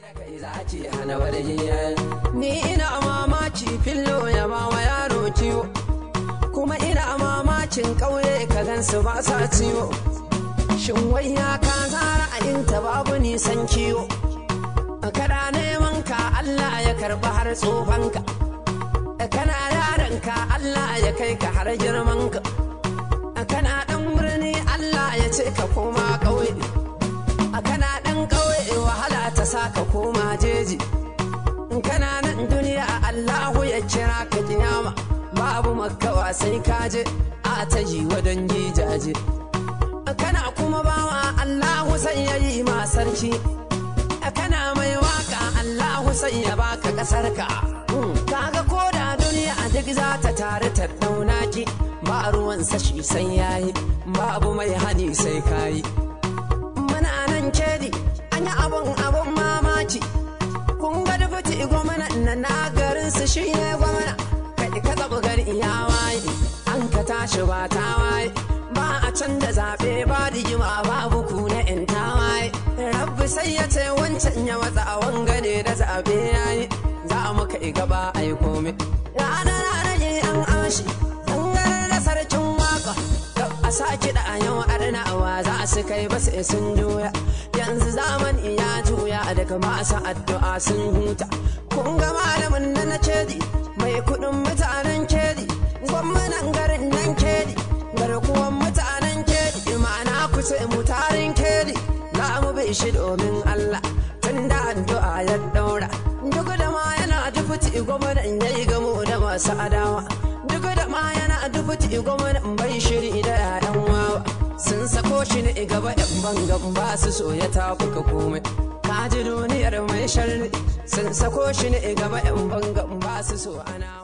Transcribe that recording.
Ni ina mamaci fillo ya ba wa yaro ciwo, kuma ina mamacin ƙauye ka gansu ba sa ciwo. Shin wai ya ka zara a babu nisan kiwo, kana neman ka Allah ya karɓi har tsofanka, kana yaranka Allah ya kai ka har girmanka, kana ɗan birni Allah ya ce ka koma ƙauye, kana ɗan ƙauye wahala ta sa ka koma jeji. kana nan duniya Allahu ya kira ka kiyama babu makawa sai ka je a ta yi wa dangi jaje kana kuma bawa Allahu sai ya yi ma sarki kana mai waka Allahu sai ya baka kasar ka kaga ko da duniya duk za ta tare ta dauna ki ba ruwan sashi sai yayi babu mai hani sai kayi muna nan kedi an yi abun abun mamaki kun ga dubuti gwamna na na garin su shi ne gwamna kai ka zaɓi gari ya waye an ka tashi ba ta waye ba a can da zaɓe ba rigima babu ku na in ta waye rabbi sai ya ce wancan ya matsa a wangane da zaɓe ya yi za mu kai gaba a yi komai ranar ranar an ashi an garar da sarkin waka a sake da yau arnawa za su kai ba sai sun juya yanzu zamani ya juya daga masu addu'a sun huta kun ga malamin da na kedi mai kudin mutanen kedi gwamnan garin nan kedi garkuwan mutanen kedi ma'ana ku ce mutarin kedi za mu bi shi domin Allah tun da addu'a ya daura duk da ma yana dufuti gwamnan ya yi gamo da masu adawa duk da ma yana dufuti gwamnan bai shiri da yayan wawa sun sako shi ne gaba yan bangan ba su so ya tafuka komai kaji duniyar mai sharri sun sako shi ne gaba yan bangan ba su so ana